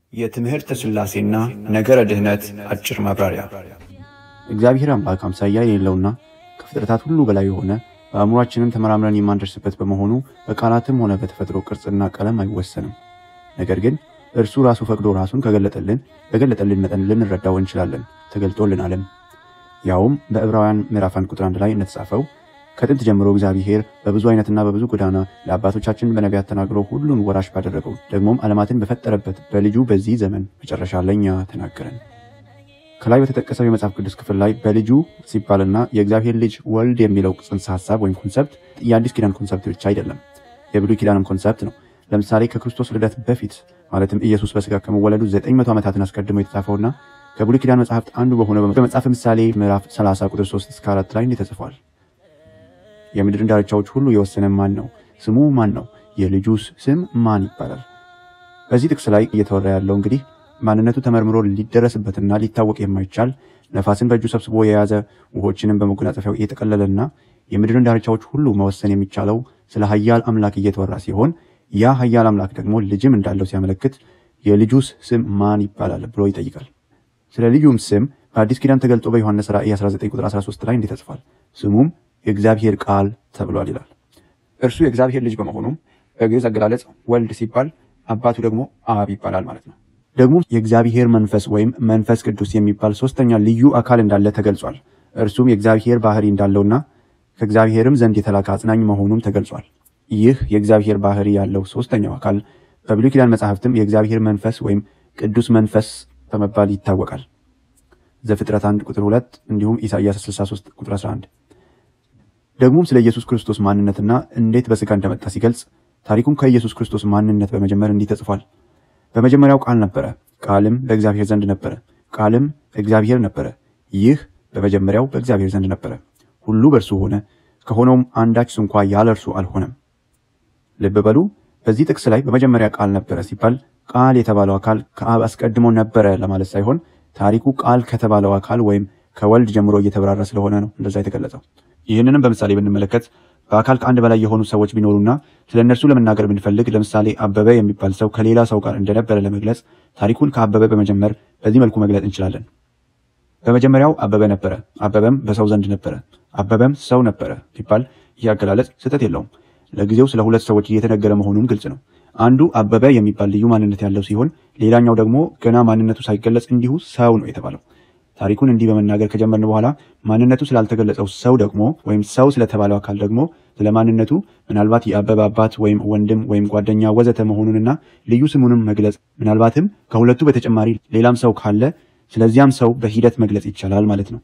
የትምህርተ ሥላሴና ነገረ ድኅነት አጭር ማብራሪያ። እግዚአብሔር አምላክ አምሳያ የሌለውና ከፍጥረታት ሁሉ በላይ የሆነ በአእምሯችንም ተመራምረን የማንደርስበት በመሆኑ በቃላትም ሆነ በተፈጥሮ ቅርጽና ቀለም አይወሰንም። ነገር ግን እርሱ ራሱ ፈቅዶ ራሱን ከገለጠልን በገለጠልን መጠን ልንረዳው እንችላለን፣ ተገልጦልናልም። ያውም በዕብራውያን ምዕራፍ አንድ ቁጥር አንድ ላይ እንደተጻፈው ከጥንት ጀምሮ እግዚአብሔር በብዙ አይነትና በብዙ ጎዳና ለአባቶቻችን በነቢያት ተናግሮ ሁሉን ወራሽ ባደረገው ደግሞም ዓለማትን በፈጠረበት በልጁ በዚህ ዘመን መጨረሻ ለእኛ ተናገረን። ከላይ በተጠቀሰው የመጽሐፍ ቅዱስ ክፍል ላይ በልጁ ሲባልና የእግዚአብሔር ልጅ ወልድ የሚለው ጽንሰ ሀሳብ ወይም ኮንሰፕት የአዲስ ኪዳን ኮንሰፕት ብቻ አይደለም፣ የብሉይ ኪዳንም ኮንሰፕት ነው። ለምሳሌ ከክርስቶስ ልደት በፊት ማለትም ኢየሱስ በሥጋ ከመወለዱ ዘጠኝ መቶ ዓመታትን አስቀድሞ የተጻፈውና ከብሉይ ኪዳን መጽሐፍት አንዱ በሆነው በመጽሐፍ ምሳሌ ምዕራፍ 30 ቁጥር 3 እስከ 4 ላይ እንዲህ ተጽፏል። የምድርን ዳርቻዎች ሁሉ የወሰነ ማን ነው? ስሙ ማን ነው? የልጁስ ስም ማን ይባላል? በዚህ ጥቅስ ላይ እየተወራ ያለው እንግዲህ ማንነቱ ተመርምሮ ሊደረስበትና ሊታወቅ የማይቻል ነፋስን በእጁ ሰብስቦ የያዘ ውሆችንም በመጎናጸፊያው የጠቀለለና የምድርን ዳርቻዎች ሁሉ መወሰን የሚቻለው ስለ ኃያል አምላክ እየተወራ ሲሆን ያ ኃያል አምላክ ደግሞ ልጅም እንዳለው ሲያመለክት የልጁስ ስም ማን ይባላል ብሎ ይጠይቃል። ስለ ልዩም ስም በአዲስ ኪዳን ተገልጦ በዮሐንስ ራእይ 19 ቁጥር 13 ላይ እንዲህ ተጽፏል። ስሙም የእግዚአብሔር ቃል ተብሏል ይላል። እርሱ የእግዚአብሔር ልጅ በመሆኑም በግዕዝ አገላለጽ ወልድ ሲባል አባቱ ደግሞ አብ ይባላል ማለት ነው። ደግሞ የእግዚአብሔር መንፈስ ወይም መንፈስ ቅዱስ የሚባል ሶስተኛ ልዩ አካል እንዳለ ተገልጿል። እርሱም የእግዚአብሔር ባህሪ እንዳለውና ከእግዚአብሔርም ዘንድ የተላከ አጽናኝ መሆኑም ተገልጿል። ይህ የእግዚአብሔር ባህሪ ያለው ሶስተኛው አካል በብሉይ ኪዳን መጽሐፍትም የእግዚአብሔር መንፈስ ወይም ቅዱስ መንፈስ በመባል ይታወቃል። ዘፍጥረት 1 ቁጥር 2 እንዲሁም ኢሳይያስ 63 ቁጥር 11 ደግሞም ስለ ኢየሱስ ክርስቶስ ማንነትና እንዴት በሥጋ እንደመጣ ሲገልጽ ታሪኩም ከኢየሱስ ክርስቶስ ማንነት በመጀመር እንዲህ ተጽፏል። በመጀመሪያው ቃል ነበረ፣ ቃልም በእግዚአብሔር ዘንድ ነበረ፣ ቃልም እግዚአብሔር ነበረ። ይህ በመጀመሪያው በእግዚአብሔር ዘንድ ነበረ። ሁሉ በእርሱ ሆነ፣ ከሆነውም አንዳች ስንኳ ያለ እርሱ አልሆነም። ልብ በሉ፣ በዚህ ጥቅስ ላይ በመጀመሪያ ቃል ነበረ ሲባል ቃል የተባለው አካል ከአብ አስቀድሞ ነበረ ለማለት ሳይሆን ታሪኩ ቃል ከተባለው አካል ወይም ከወልድ ጀምሮ እየተብራራ ስለሆነ ነው እንደዛ የተገለጸው። ይህንንም በምሳሌ ብንመለከት በአካል ከአንድ በላይ የሆኑ ሰዎች ቢኖሩና ስለ እነርሱ ለመናገር ብንፈልግ ለምሳሌ አበበ የሚባል ሰው ከሌላ ሰው ጋር እንደነበረ ለመግለጽ ታሪኩን ከአበበ በመጀመር በዚህ መልኩ መግለጽ እንችላለን። በመጀመሪያው አበበ ነበረ፣ አበበም በሰው ዘንድ ነበረ፣ አበበም ሰው ነበረ ቢባል ይህ አገላለጽ ስህተት የለውም። ለጊዜው ስለ ሁለት ሰዎች እየተነገረ መሆኑም ግልጽ ነው። አንዱ አበበ የሚባል ልዩ ማንነት ያለው ሲሆን፣ ሌላኛው ደግሞ ገና ማንነቱ ሳይገለጽ እንዲሁ ሰው ነው የተባለው። ታሪኩን እንዲህ በመናገር ከጀመርን በኋላ ማንነቱ ስላልተገለጸው ሰው ደግሞ ወይም ሰው ስለተባለው አካል ደግሞ ስለ ማንነቱ ምናልባት የአበበ አባት ወይም ወንድም ወይም ጓደኛ ወዘተ መሆኑንና ልዩ ስሙንም መግለጽ ምናልባትም ከሁለቱ በተጨማሪ ሌላም ሰው ካለ ስለዚያም ሰው በሂደት መግለጽ ይቻላል ማለት ነው።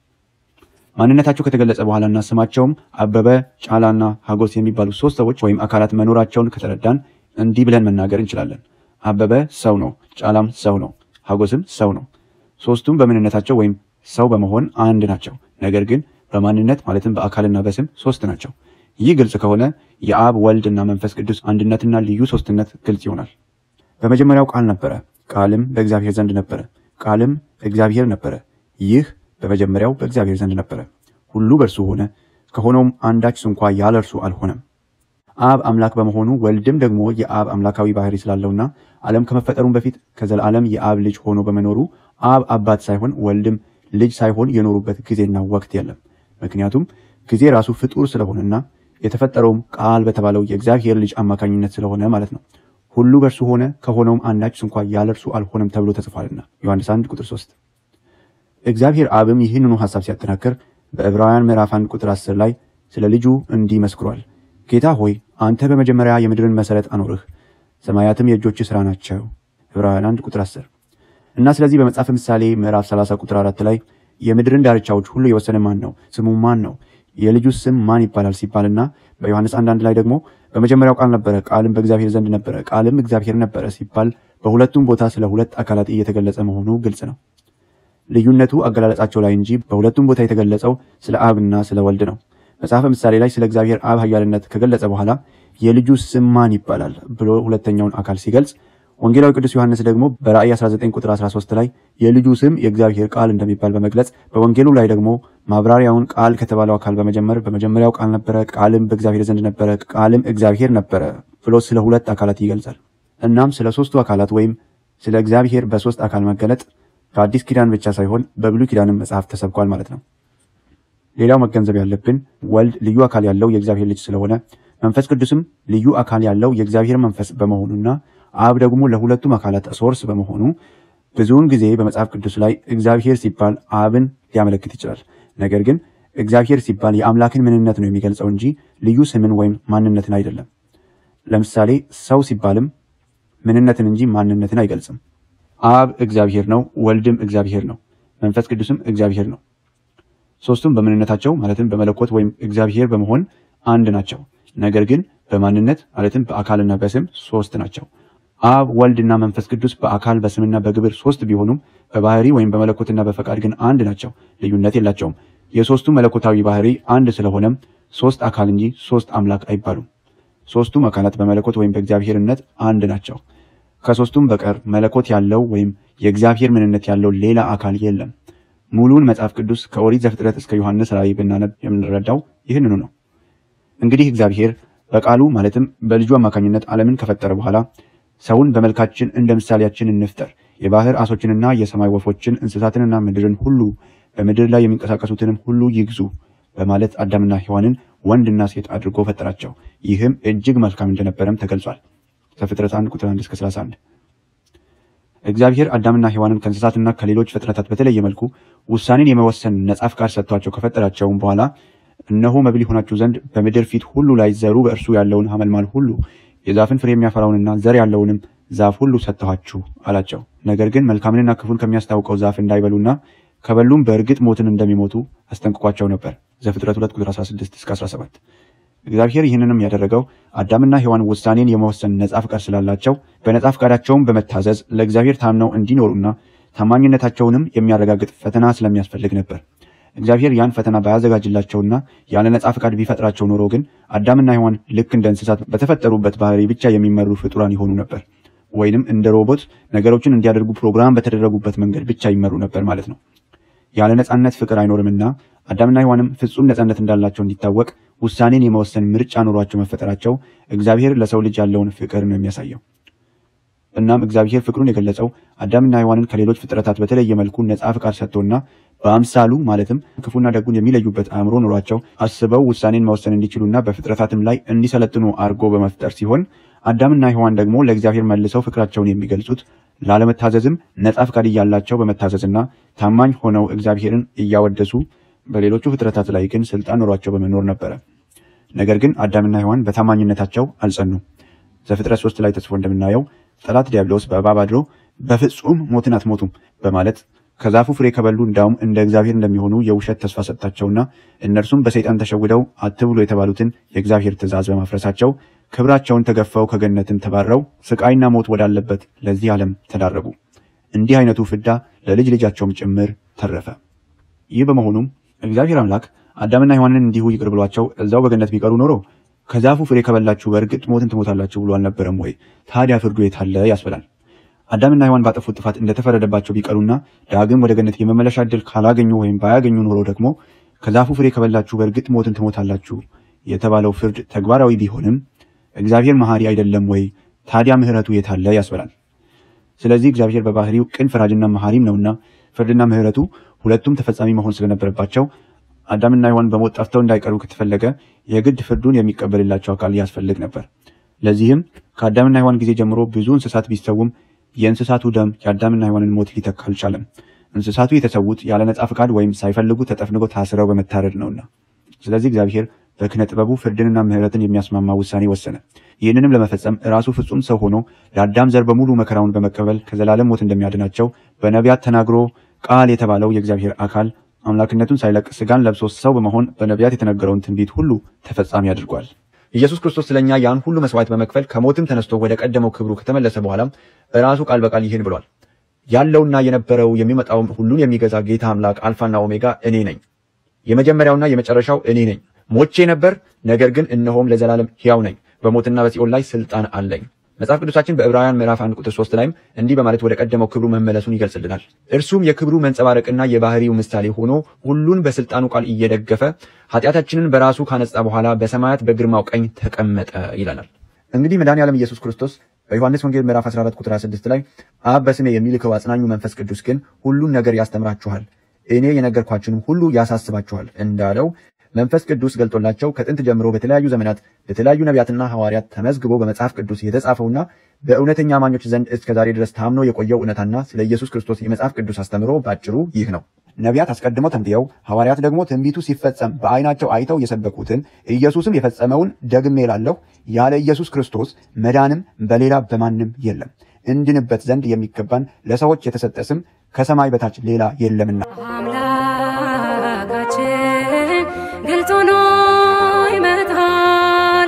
ማንነታቸው ከተገለጸ በኋላና ስማቸውም አበበ፣ ጫላና ሀጎስ የሚባሉ ሶስት ሰዎች ወይም አካላት መኖራቸውን ከተረዳን እንዲህ ብለን መናገር እንችላለን። አበበ ሰው ነው፣ ጫላም ሰው ነው፣ ሀጎስም ሰው ነው። ሶስቱም በምንነታቸው ወይም ሰው በመሆን አንድ ናቸው። ነገር ግን በማንነት ማለትም በአካልና በስም ሶስት ናቸው። ይህ ግልጽ ከሆነ የአብ ወልድ እና መንፈስ ቅዱስ አንድነትና ልዩ ሶስትነት ግልጽ ይሆናል። በመጀመሪያው ቃል ነበረ፣ ቃልም በእግዚአብሔር ዘንድ ነበረ፣ ቃልም እግዚአብሔር ነበረ። ይህ በመጀመሪያው በእግዚአብሔር ዘንድ ነበረ። ሁሉ በእርሱ ሆነ፣ ከሆነውም አንዳች ስንኳ ያለ እርሱ አልሆነም። አብ አምላክ በመሆኑ ወልድም ደግሞ የአብ አምላካዊ ባህሪ ስላለውና ዓለም ከመፈጠሩም በፊት ከዘላለም የአብ ልጅ ሆኖ በመኖሩ አብ አባት ሳይሆን ወልድም ልጅ ሳይሆን የኖሩበት ጊዜና ወቅት የለም። ምክንያቱም ጊዜ ራሱ ፍጡር ስለሆነና የተፈጠረውም ቃል በተባለው የእግዚአብሔር ልጅ አማካኝነት ስለሆነ ማለት ነው። ሁሉ በእርሱ ሆነ ከሆነውም አንዳች እንኳ ያለ እርሱ አልሆነም ተብሎ ተጽፏልና ዮሐንስ 1 ቁጥር 3። እግዚአብሔር አብም ይህንኑ ሐሳብ ሲያጠናክር በዕብራውያን ምዕራፍ 1 ቁጥር 10 ላይ ስለ ልጁ እንዲህ መስክሯል። ጌታ ሆይ አንተ በመጀመሪያ የምድርን መሠረት አኖርህ፣ ሰማያትም የእጆች ሥራ ናቸው። ዕብራውያን 1 ቁጥር 10 እና ስለዚህ በመጽሐፍ ምሳሌ ምዕራፍ 30 ቁጥር 4 ላይ የምድርን ዳርቻዎች ሁሉ የወሰነ ማን ነው? ስሙ ማን ነው? የልጁስ ስም ማን ይባላል ሲባልና በዮሐንስ አንዳንድ ላይ ደግሞ በመጀመሪያው ቃል ነበረ፣ ቃልም በእግዚአብሔር ዘንድ ነበረ፣ ቃልም እግዚአብሔር ነበረ ሲባል በሁለቱም ቦታ ስለ ሁለት አካላት እየተገለጸ መሆኑ ግልጽ ነው። ልዩነቱ አገላለጻቸው ላይ እንጂ በሁለቱም ቦታ የተገለጸው ስለ አብና ስለ ወልድ ነው። መጽሐፈ ምሳሌ ላይ ስለ እግዚአብሔር አብ ኃያልነት ከገለጸ በኋላ የልጁ ስም ማን ይባላል ብሎ ሁለተኛውን አካል ሲገልጽ ወንጌላዊ ቅዱስ ዮሐንስ ደግሞ በራእይ 19 ቁጥር 13 ላይ የልጁ ስም የእግዚአብሔር ቃል እንደሚባል በመግለጽ በወንጌሉ ላይ ደግሞ ማብራሪያውን ቃል ከተባለው አካል በመጀመር በመጀመሪያው ቃል ነበረ፣ ቃልም በእግዚአብሔር ዘንድ ነበረ፣ ቃልም እግዚአብሔር ነበረ ብሎ ስለ ሁለት አካላት ይገልጻል። እናም ስለ ሶስቱ አካላት ወይም ስለ እግዚአብሔር በሦስት አካል መገለጥ በአዲስ ኪዳን ብቻ ሳይሆን በብሉይ ኪዳንም መጽሐፍ ተሰብኳል ማለት ነው። ሌላው መገንዘብ ያለብን ወልድ ልዩ አካል ያለው የእግዚአብሔር ልጅ ስለሆነ መንፈስ ቅዱስም ልዩ አካል ያለው የእግዚአብሔር መንፈስ በመሆኑና አብ ደግሞ ለሁለቱም አካላት ሶርስ በመሆኑ ብዙውን ጊዜ በመጽሐፍ ቅዱስ ላይ እግዚአብሔር ሲባል አብን ሊያመለክት ይችላል። ነገር ግን እግዚአብሔር ሲባል የአምላክን ምንነት ነው የሚገልጸው እንጂ ልዩ ስምን ወይም ማንነትን አይደለም። ለምሳሌ ሰው ሲባልም ምንነትን እንጂ ማንነትን አይገልጽም። አብ እግዚአብሔር ነው፣ ወልድም እግዚአብሔር ነው፣ መንፈስ ቅዱስም እግዚአብሔር ነው። ሶስቱም በምንነታቸው ማለትም በመለኮት ወይም እግዚአብሔር በመሆን አንድ ናቸው። ነገር ግን በማንነት ማለትም በአካልና በስም ሶስት ናቸው። አብ ወልድና መንፈስ ቅዱስ በአካል በስምና በግብር ሶስት ቢሆኑም በባህሪ ወይም በመለኮትና በፈቃድ ግን አንድ ናቸው። ልዩነት የላቸውም። የሶስቱ መለኮታዊ ባህሪ አንድ ስለሆነም ሶስት አካል እንጂ ሶስት አምላክ አይባሉም። ሶስቱም አካላት በመለኮት ወይም በእግዚአብሔርነት አንድ ናቸው። ከሶስቱም በቀር መለኮት ያለው ወይም የእግዚአብሔር ምንነት ያለው ሌላ አካል የለም። ሙሉውን መጽሐፍ ቅዱስ ከኦሪት ዘፍጥረት እስከ ዮሐንስ ራእይ ብናነብ የምንረዳው ይህንኑ ነው። እንግዲህ እግዚአብሔር በቃሉ ማለትም በልጁ አማካኝነት ዓለምን ከፈጠረ በኋላ ሰውን በመልካችን እንደ ምሳሌያችን እንፍጠር፣ የባህር አሶችንና የሰማይ ወፎችን እንስሳትንና ምድርን ሁሉ በምድር ላይ የሚንቀሳቀሱትንም ሁሉ ይግዙ በማለት አዳምና ሔዋንን ወንድና ሴት አድርጎ ፈጠራቸው። ይህም እጅግ መልካም እንደነበረም ተገልጿል። ዘፍጥረት 1 ቁጥር 1 እስከ 31። እግዚአብሔር አዳምና ሔዋንን ከእንስሳትና ከሌሎች ፍጥረታት በተለየ መልኩ ውሳኔን የመወሰን ነጻ ፍቃድ ሰጥቷቸው ከፈጠራቸውም በኋላ እነሆ መብል ይሆናችሁ ዘንድ በምድር ፊት ሁሉ ላይ ዘሩ በእርሱ ያለውን ሐመልማል ሁሉ የዛፍን ፍሬ የሚያፈራውንና ዘር ያለውንም ዛፍ ሁሉ ሰጥተኋችሁ አላቸው። ነገር ግን መልካምንና ክፉን ከሚያስታውቀው ዛፍ እንዳይበሉና ከበሉም በእርግጥ ሞትን እንደሚሞቱ አስጠንቅቋቸው ነበር። ዘፍጥረት 2 ቁጥር 16 እስከ 17። እግዚአብሔር ይህንንም ያደረገው አዳምና ሔዋን ውሳኔን የመወሰን ነጻ ፍቃድ ስላላቸው በነጻ ፍቃዳቸውም በመታዘዝ ለእግዚአብሔር ታምነው እንዲኖሩና ታማኝነታቸውንም የሚያረጋግጥ ፈተና ስለሚያስፈልግ ነበር። እግዚአብሔር ያን ፈተና ባያዘጋጅላቸውና ያለ ነጻ ፍቃድ ቢፈጥራቸው ኖሮ ግን አዳምና ሔዋን ልክ እንደ እንስሳት በተፈጠሩበት ባህሪ ብቻ የሚመሩ ፍጡራን ይሆኑ ነበር። ወይንም እንደ ሮቦት ነገሮችን እንዲያደርጉ ፕሮግራም በተደረጉበት መንገድ ብቻ ይመሩ ነበር ማለት ነው። ያለ ነጻነት ፍቅር አይኖርምና አዳምና ሔዋንም ፍጹም ነጻነት እንዳላቸው እንዲታወቅ ውሳኔን የመወሰን ምርጫ ኖሯቸው መፈጠራቸው እግዚአብሔር ለሰው ልጅ ያለውን ፍቅር ነው የሚያሳየው። እናም እግዚአብሔር ፍቅሩን የገለጸው አዳምና ሔዋንን ከሌሎች ፍጥረታት በተለየ መልኩ ነጻ ፍቃድ ሰጥቶና በአምሳሉ ማለትም ክፉና ደጉን የሚለዩበት አእምሮ ኖሯቸው አስበው ውሳኔን መወሰን እንዲችሉና በፍጥረታትም ላይ እንዲሰለጥኑ አድርጎ በመፍጠር ሲሆን አዳምና ሔዋን ደግሞ ለእግዚአብሔር መልሰው ፍቅራቸውን የሚገልጹት ላለመታዘዝም ነጻ ፍቃድ እያላቸው በመታዘዝና ታማኝ ሆነው እግዚአብሔርን እያወደሱ በሌሎቹ ፍጥረታት ላይ ግን ስልጣን ኖሯቸው በመኖር ነበረ። ነገር ግን አዳምና ሔዋን በታማኝነታቸው አልጸኑም። ዘፍጥረት ሶስት ላይ ተጽፎ እንደምናየው ጠላት ዲያብሎስ በእባብ አድሮ በፍጹም ሞትን አትሞቱም በማለት ከዛፉ ፍሬ ከበሉ እንዳውም እንደ እግዚአብሔር እንደሚሆኑ የውሸት ተስፋ ሰጣቸውና እነርሱም በሰይጣን ተሸውደው አትብሉ የተባሉትን የእግዚአብሔር ትእዛዝ በማፍረሳቸው ክብራቸውን ተገፈው ከገነትን ተባረው ስቃይና ሞት ወዳለበት ለዚህ ዓለም ተዳረጉ። እንዲህ አይነቱ ፍዳ ለልጅ ልጃቸውም ጭምር ተረፈ። ይህ በመሆኑም እግዚአብሔር አምላክ አዳምና ሔዋንን እንዲሁ ይቅር ብሏቸው እዛው በገነት ቢቀሩ ኖሮ ከዛፉ ፍሬ ከበላችሁ በእርግጥ ሞትን ትሞታላችሁ ብሎ አልነበረም ወይ? ታዲያ ፍርዱ የታለ ያስብላል። አዳምና ሔዋን ባጠፉት ጥፋት እንደተፈረደባቸው ቢቀሩና ዳግም ወደ ገነት የመመለሻ ዕድል ካላገኙ ወይም ባያገኙ ኖሮ ደግሞ ከዛፉ ፍሬ ከበላችሁ በእርግጥ ሞትን ትሞታላችሁ የተባለው ፍርድ ተግባራዊ ቢሆንም እግዚአብሔር መሐሪ አይደለም ወይ? ታዲያ ምሕረቱ የታለ ያስብላል። ስለዚህ እግዚአብሔር በባህሪው ቅን ፈራጅና መሐሪም ነውና ፍርድና ምሕረቱ ሁለቱም ተፈጻሚ መሆን ስለነበረባቸው አዳምና ሔዋን በሞት ጠፍተው እንዳይቀሩ ከተፈለገ የግድ ፍርዱን የሚቀበልላቸው አካል ያስፈልግ ነበር። ለዚህም ከአዳምና ሔዋን ጊዜ ጀምሮ ብዙ እንስሳት ቢሰውም የእንስሳቱ ደም የአዳምና ሔዋንን ሞት ሊተካ አልቻለም። እንስሳቱ የተሰዉት ያለ ነጻ ፍቃድ ወይም ሳይፈልጉ ተጠፍንገው ታስረው በመታረድ ነውና። ስለዚህ እግዚአብሔር በክነ ጥበቡ ፍርድንና ምሕረትን የሚያስማማ ውሳኔ ወሰነ። ይህንንም ለመፈጸም ራሱ ፍጹም ሰው ሆኖ ለአዳም ዘር በሙሉ መከራውን በመቀበል ከዘላለም ሞት እንደሚያድናቸው በነቢያት ተናግሮ ቃል የተባለው የእግዚአብሔር አካል አምላክነቱን ሳይለቅ ስጋን ለብሶ ሰው በመሆን በነቢያት የተነገረውን ትንቢት ሁሉ ተፈጻሚ አድርጓል። ኢየሱስ ክርስቶስ ስለኛ ያን ሁሉ መስዋዕት በመክፈል ከሞትም ተነስቶ ወደ ቀደመው ክብሩ ከተመለሰ በኋላም ራሱ ቃል በቃል ይህን ብሏል። ያለውና የነበረው የሚመጣውም ሁሉን የሚገዛ ጌታ አምላክ አልፋና ኦሜጋ እኔ ነኝ። የመጀመሪያውና የመጨረሻው እኔ ነኝ። ሞቼ ነበር፣ ነገር ግን እነሆም ለዘላለም ሕያው ነኝ። በሞትና በሲኦል ላይ ስልጣን አለኝ። መጽሐፍ ቅዱሳችን በዕብራውያን ምዕራፍ 1 ቁጥር 3 ላይም እንዲህ በማለት ወደ ቀደመው ክብሩ መመለሱን ይገልጽልናል። እርሱም የክብሩ መንጸባረቅና የባህሪው ምሳሌ ሆኖ ሁሉን በስልጣኑ ቃል እየደገፈ ኃጢአታችንን በራሱ ካነጻ በኋላ በሰማያት በግርማው ቀኝ ተቀመጠ ይለናል። እንግዲህ መድኃኔዓለም ኢየሱስ ክርስቶስ በዮሐንስ ወንጌል ምዕራፍ 14 ቁጥር 26 ላይ አብ በስሜ የሚልከው አጽናኙ መንፈስ ቅዱስ ግን ሁሉን ነገር ያስተምራችኋል፣ እኔ የነገርኳችሁንም ሁሉ ያሳስባችኋል እንዳለው መንፈስ ቅዱስ ገልጦላቸው ከጥንት ጀምሮ በተለያዩ ዘመናት በተለያዩ ነቢያትና ሐዋርያት ተመዝግቦ በመጽሐፍ ቅዱስ የተጻፈውና በእውነተኛ አማኞች ዘንድ እስከ ዛሬ ድረስ ታምኖ የቆየው እውነታና ስለ ኢየሱስ ክርስቶስ የመጽሐፍ ቅዱስ አስተምሮ ባጭሩ ይህ ነው። ነቢያት አስቀድመው ተንብየው ሐዋርያት ደግሞ ትንቢቱ ሲፈጸም በዓይናቸው አይተው የሰበኩትን ኢየሱስም የፈጸመውን ደግሜ እላለሁ፣ ያለ ኢየሱስ ክርስቶስ መዳንም በሌላ በማንም የለም፣ እንድንበት ዘንድ የሚገባን ለሰዎች የተሰጠ ስም ከሰማይ በታች ሌላ የለምና። አምላካችን ግልጽ ሆኖ ይመጣል፣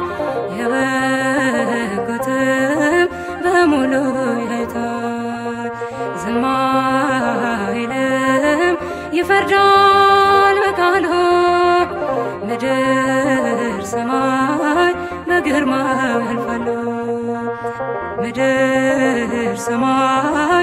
የበጉትም በሙሉ ያይታል። ዝም አይልም፣ ይፈርዳል በቃሉ ምድር ሰማይ በግርማው ያልፋሉ። ምድር ሰማይ